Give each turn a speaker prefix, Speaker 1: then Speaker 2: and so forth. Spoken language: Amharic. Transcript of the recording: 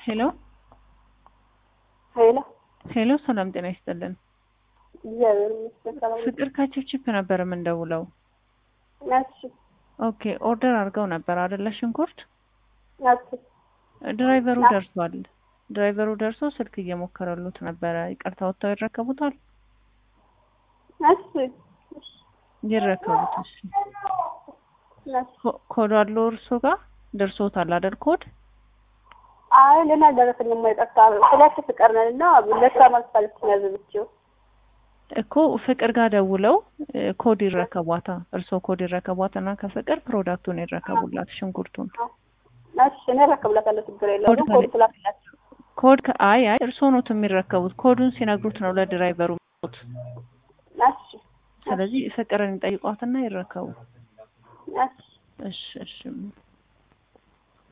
Speaker 1: ሄሎ
Speaker 2: ሄሎ
Speaker 1: ሄሎ፣ ሰላም ጤና ይስጥልን።
Speaker 2: እግዚአብሔር ይመስገን ሰላም ነኝ።
Speaker 1: ፍቅር ከችፕችፕ ነበር የምንደውለው።
Speaker 2: እሺ
Speaker 1: ኦኬ ኦርደር አድርገው ነበር አይደለ? ሽንኩርት
Speaker 2: እሺ
Speaker 1: ድራይቨሩ ደርሷል። ድራይቨሩ ደርሶ ስልክ እየሞከረሉት ነበረ። ይቅርታ ወጥተው ይረከቡታል።
Speaker 2: እሺ
Speaker 1: ይረከቡት። እሺ
Speaker 2: እሺ
Speaker 1: ኮ- ኮድ አለው እርሶ ጋር ደርሶታል አይደል? ኮድ
Speaker 2: አይ ለና ደረሰኝ የማይጠፋ ሁለት ፍቅር ነን እና ለሳ ማስፋለች ያዘብችው
Speaker 1: እኮ ፍቅር ጋር ደውለው እ፣ ኮድ ይረከቧታ። እርሶ ኮድ ይረከቧትና ከፍቅር ፕሮዳክቱን ይረከቡላት ሽንኩርቱን።
Speaker 2: እሺ እኔ እረከብላታለሁ ችግር የለውም
Speaker 1: ኮድ
Speaker 2: ኮድ ስላላችሁ
Speaker 1: ኮድ ከ- አይ አይ እርሶ ኖት የሚረከቡት ኮዱን ሲነግሩት ነው ለድራይቨሩ የሚሰጡት።
Speaker 2: እሺ
Speaker 1: ስለዚህ ፍቅርን ይጠይቋትና ይረከቡ።
Speaker 2: እሺ
Speaker 1: እሺ እሺ